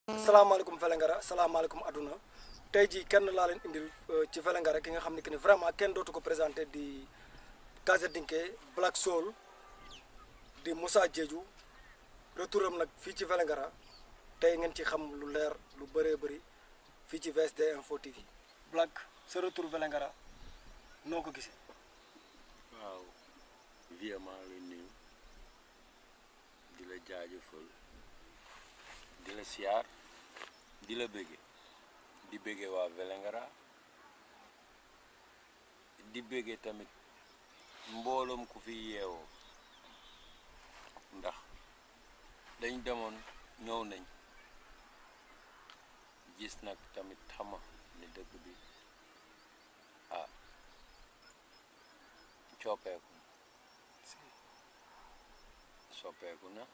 salaamaaleykum Vélingara salaamaaleykum adduna tey jii kenn laa leen indil ci Vélingara ki nga xam ne que ni vraiment kenn dootu ko présenté di Kazadinké Black Soul di Moussa Diédhiou retouram nag fii ci Vélingara tey ngeen ci xam lu leer lu bëree bëri fii ci VSD Info TV Black sa retour Vélingara noo ko gisee. waaw vie maa ngi lay nuyu di la jaajëfal di la siyaar di la bëgge di bëgge waa Vélingara di bëgge tamit mbooloom ku fi yeewoo ndax dañ demoon ñëw nañ gis nag tamit xama ni dëkk bi ah coppeeku soppeeku na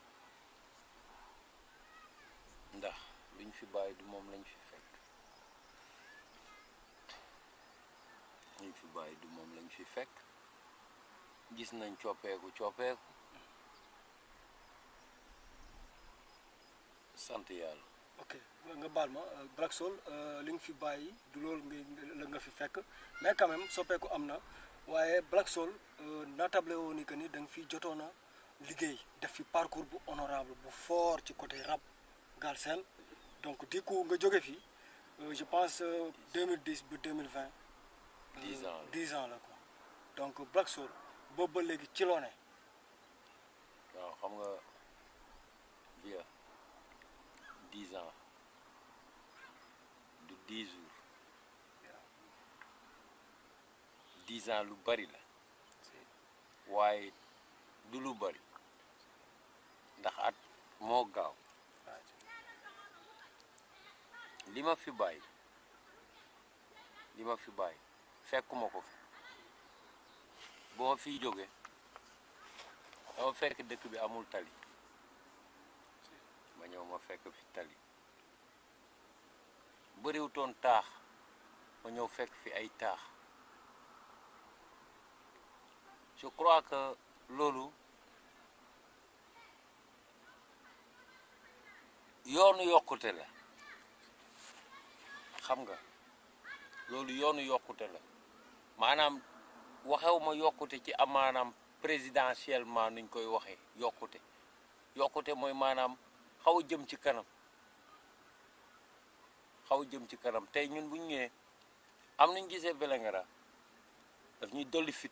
ndax luñ fi bàyyi du moom lañ fi fekk luñ fi bàyyi du moom lañ fi fekk gis nañ coppeeku coppeeku sant yàlla ok nga baal ma Black Soul li nga fi bàyyi du loolu nga la nga fi fekk mais quand même soppeeku am na waaye Black Soul naatable woo ni que ni da nga fi jotoon a liggéey def fi parcours bu honorable bu fort ci côté rap Galsen donc du coup nga jóge fi je pense 2010 ba 2020. 10 ans la 10 ans la quoi donc Black Soul boobu ba léegi ci loo ne. waaw xam nga via 10 ans du 10 jours 10 ans lu bari la waaye du lu bari ndax at moo gaaw li ma fi bàyyi li ma fi bàyyi fekkuma ko fi boo ma fiy jóge dama fekk dëkk bi amul tali ma ñëw ma fekk fi tali bëriwutoon taax ma ñëw fekk fi ay taax je crois que loolu yoonu yokkute la xam nga loolu yoonu yokkute la maanaam waxew ma yokkute ci amaanaam présidentiellement nuñ koy waxee yokkute yokkute mooy maanaam xaw a jëm ci kanam xaw a jëm ci kanam tey ñun bu ñu ñëwee am nañ gisee Vélingara daf ñuy dolli fit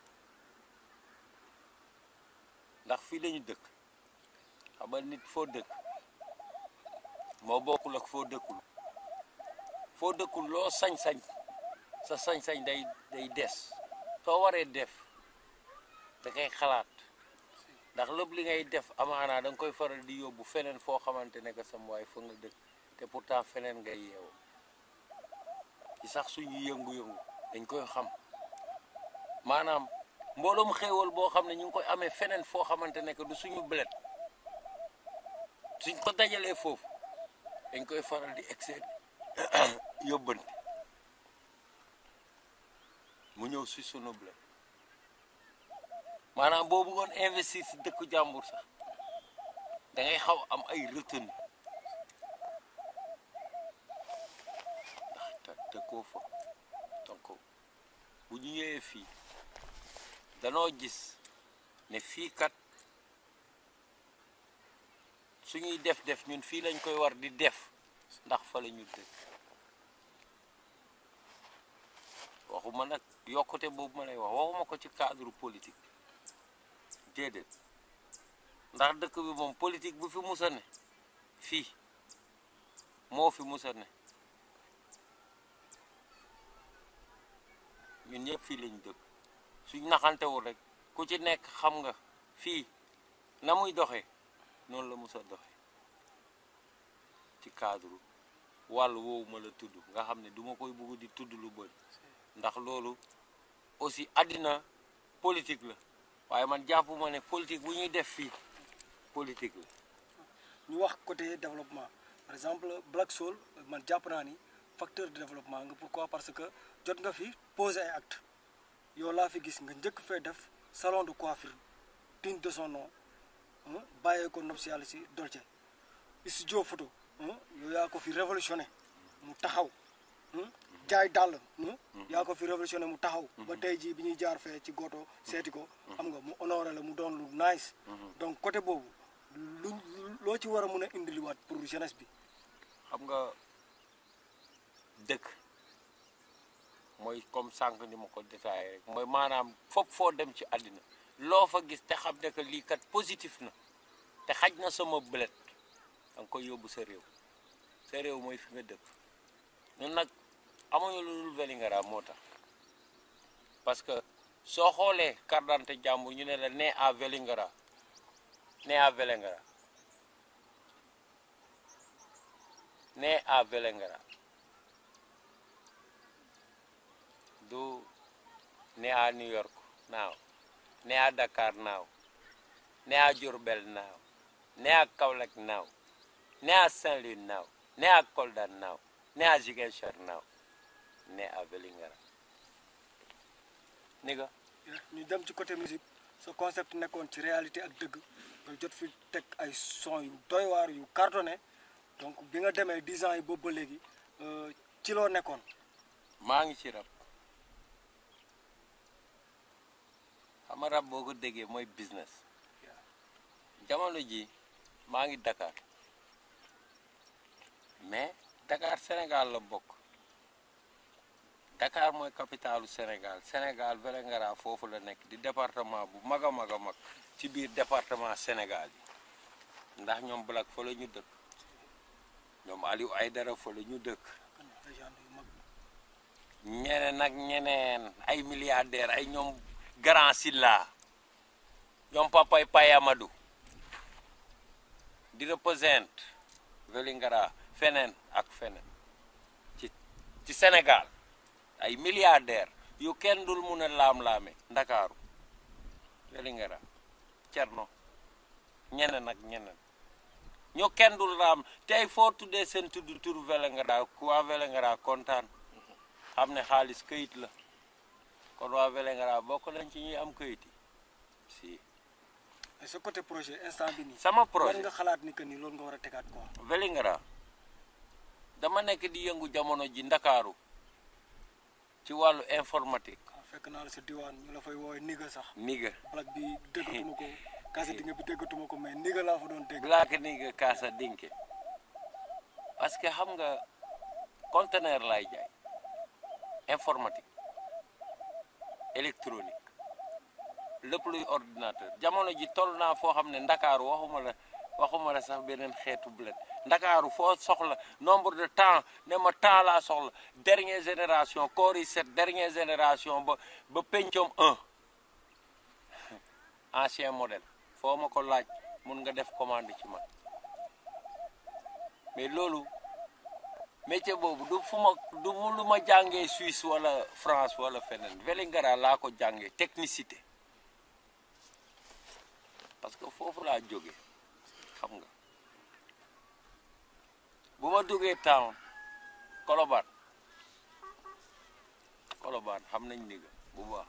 ndax fii lañu dëkk xam nga nit foo dëkk moo bokkul ak foo dëkkul foo dëkkul loo sañ-sañ sa sañ-sañ day day des soo waree def da ngay xalaat ndax lépp li ngay def amaanaa da nga koy faral di yóbbu feneen foo xamante ne que sam waay fa nga dëkk te pourtant feneen ngay yeewu ci sax suñu yëngu-yëngu dañ koy xam maanaam mbooloom xéewal boo xam ne ñu ngi koy amee feneen foo xamante ne que du suñu bled suñ ko dajalee foofu dañ koy faral di excès yóbbante mu ñëw si sunu bled maanaam boo bëggoon investir si dëkku jàmbur sax da ngay xaw am ay retenue ndax te dëkkoo fa donc bu ñu ñëwee fii danoo gis ne fii kat suñuy def def ñun fii lañ koy war di def ndax fa la ñu dëkk waxuma nag yokkute boobu ma lay wax waxuma ko ci cadre politique déedéet ndax dëkk bi moom politique bu fi musa ne fii moo fi musa ne ñun ñëpp fii lañ dëkk suñ naxantewul rek ku ci nekk xam nga fii na muy doxee noonu la musa doxee ci cadre wàll woowu ma la tudd nga xam ne duma koy bugg di tudd lu bëri ndax loolu aussi àddina politique la waaye man jàppuma ne politique bu ñuy def fii politique la ñu wax côté développement par exemple Black Soul man jàpp naa ni facteur de développement nga pourquoi parce que jot nga fi poser ay acte yow laa fi gis nga njëkk fee def salon de coiffure digne de son nom bàyyee ko nopp si yàlla si Dolce studio photo yow yaa ko fi révolutionné mu taxaw jaay dàll yaa ko fi révolutionné mu taxaw ba tey jii bi ñuy jaar fee ci goto seeti ko xam nga mu honoré la mu doon lu nice donc côté boobu lu loo ci war a mun a indiliwaat pour jeunesse bi xam nga dëkk mooy comme sànq ni ma ko détaillé rek mooy maanaam fopp foo dem ci àddina loo fa gis te xam ne que lii kat positif na te xaj na sama bëlet da nga koy yóbbu sa réew sa réew mooy fi nga dëkk ñun nag amuñu lu dul Vélingara moo tax parce que soo xoolee carte d'identité jàmbur ñu ne la né à Vélingara né à Vélingara né à Vélingara du né à New York naaw né à Dakar naaw né à Diourbel naaw né à Kaolack naaw né à Saint-Louis naaw né à Kolda naaw né à Ziguinchor naaw né à Vélingara ni nga ñu dem ci côté musique sa concept nekkoon ci réalité ak dëgg nga jot fi teg ay son yu doy waar yu cartonné donc bi nga demee 10 ans yi boobu ba léegi ci loo nekkoon maa ngi ci rab xam nga rab boo ko déggee mooy business jamono ji maa ngi Dakar mais Dakar Sénégal la bokk Dakar mooy capitalu Sénégal Sénégal Vélingara foofu la nekk di département bu mag a mag a mag ci biir département Sénégal yi ndax ñoom Black fa la ñu dëkk ñoom Aliou Aydara fa la ñu dëkk ñeneen ak ñeneen ay milliardaires ay ñoom Grand Silla ñoom Papay Paye Amadou di représente Vélingara feneen ak feneen ci ci Sénégal ay milliardaires yu kenn dul mun a laam-laame Ndakaaru Vélingara Cerno ñeneen ak ñeneen ñu kenn dul laam tey foo tuddee seen tudd tur Vélingara ku waa Vélingara kontaan xam ne xaalis këyit la kon waa Vélingara bokk nañ ci ñuy am këyit yi si mais sa côté projet instant bi nii sama war projet nga xalaat ni que ni loolu nga war a tegaat quoi Vélingara dama nekk di yëngu jamono ji Ndakaaru ci wàllu informatique waaw fekk naa la sa diwaan ñu la fay woowee niga sax niga Black bi déggatuma ko kase dinga bi déggatuma ko mais niga laa fa doon dégg black niga kaasa dinke parce que xam nga conteneur lay jaay informatique électronique lépp luy ordinateur jamono ji toll naa foo xam ne ndakaaru waxuma la waxuma la sax beneen xeetu bled ndakaaru foo soxla nombre de temps ne ma temps laa soxla dernière génération corps yi set dernière génération ba ba pencom 1 ancien modèle foo ma ko laaj mun nga def commande ci man mais loolu métier boobu du fu ma du mu lu ma jàngee Suisse wala France wala feneen Vélingara laa ko jàngee technicité parce que foofu laa jóge xam nga bu ma duggee town Colobane Colobane xam nañ ni nga bu baax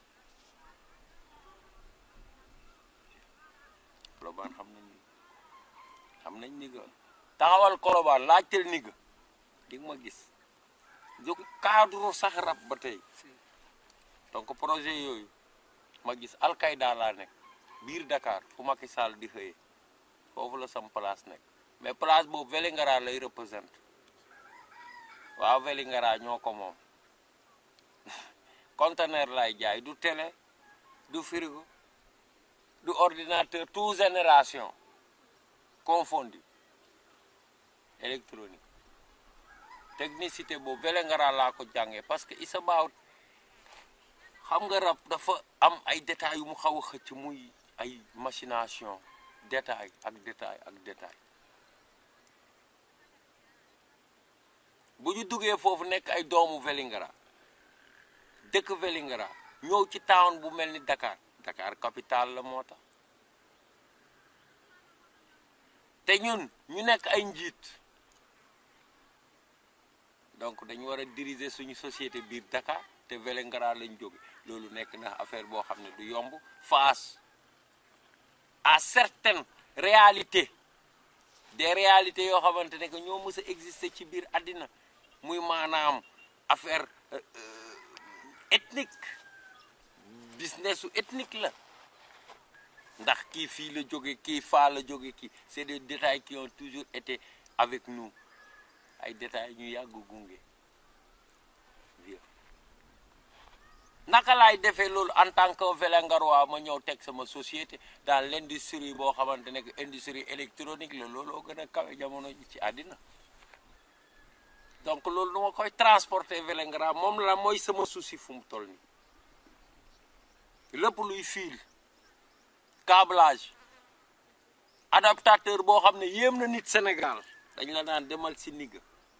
Colobane xam nañ ni xam nañ ni nga taxawal Colobane laajteel ni nga di nga ma gis jóg cadre sax rab ba tey donc projet yooyu ma gis Alkaïda laa nekk biir Dakar fu Macky Sall di xëyee foofu la sam place nekk mais place boobu Vélingara lay représente waaw Vélingara ñoo ko moom conteneur lay jaay du télé du frigo du ordinateur tout génération confondu électronique technicité boobu Vélingara laa ko jàngee parce que it's about xam nga rab dafa am ay détails yu mu xaw a xëcc muy ay machination détail ak détail ak détail bu ñu duggee foofu nekk ay doomu Vélingara dëkk Vélingara ñëw ci town bu mel ni Dakar Dakar capitale la moo tax te ñun ñu nekk ay njiit donc dañu war a diriger suñu société biir Dakar te Vélingara lañ jóge loolu nekk na affaire boo xam ne du yomb face à certaines réalités des réalités yoo xamante ne que ñoo mës a exister ci biir àddina muy maanaam affaire euh, euh, ethnique businessu ethnique la ndax kii fii la jóge kii faa la jóge kii c'est des détails qui ont toujours été avec nous ay détails ñu yàgg gunge vieux naka laay defee loolu en tant que Vélingarois ma ñëw teg sama société dans l'industrie boo xamante ne que industrie électronique la looloo gën a kawe jamono ji ci àddina donc loolu nu ma koy transporter Vélingara moom la mooy sama souci fu mu toll nii lépp luy fil câblage adaptateur boo xam ne yéem na nit Sénégal dañ la naan demal si nigga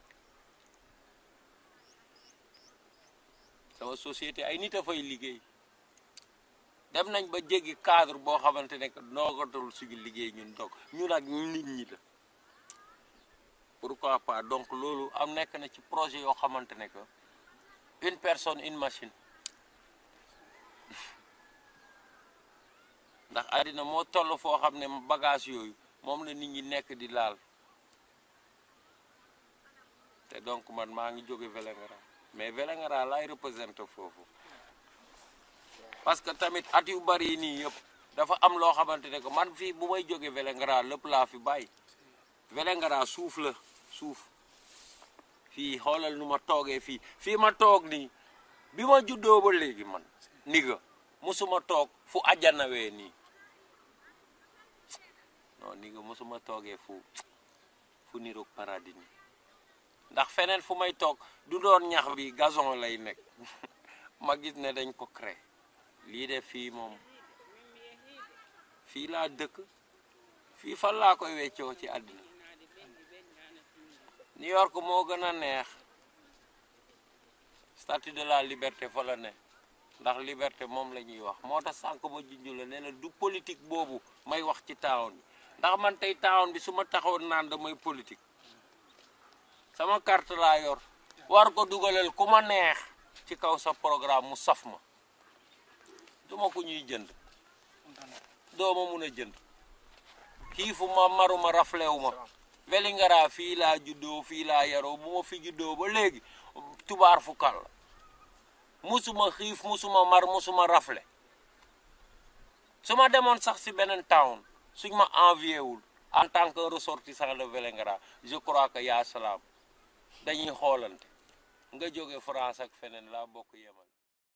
sama société ay nit a fay liggéey dem nañ ba jéggi cadre boo xamante ne que noogatul suñu liggéey ñun dog ñun ak nit ñi la pourquoi pas donc loolu am nekk na ci projet yoo xamante ne que une personne une machine ndax àddina moo toll foo xam ne bagage yooyu moom la nit ñi nekk di laal te donc man maa ngi jóge Vélingara mais Vélingara laay représenté foofu parce que tamit at yu bari yi nii yëpp dafa am loo xamante ne que man fii bu may jóge Vélingara lépp laa fi bàyyi Vélingara suuf la suuf fii xoolal nu ma toogee fii fii ma toog nii bi ma juddoo ba léegi man niga musuma toog fu ajanawee nii non niga musuma toogee fu fu niroog paradis nii ndax feneen fu may toog du doon ñax bi gazon lay nekk ma gis ne dañ ko créé lii de fii moom fii laa dëkk fii fan laa koy weccoo ci àddina New York moo gën a neex statue de la liberté fa la ne ndax liberté moom la ñuy wax moo tax sànq ma junj la ne la du politique boobu may wax ci town bi ndax man tey town bi su ma taxawoon naan damay politique sama carte laa yor war ko dugalal ku ma neex ci kaw sa programme mu saf ma duma ko ñuy jënd dooma mun a jënd xiifu ma maruma raflewu ma Vélingara fii laa juddoo fii laa yaroo bu ma fi juddoo ba léegi tubaar fukkal la musuma xiif musuma mar musuma rafle su ma demoon sax si beneen town suñ ma envié wul en tant que ressortissant de Vélingara je crois que yaa salaam dañuy xoolante nga jóge France ak feneen laa bokk yemal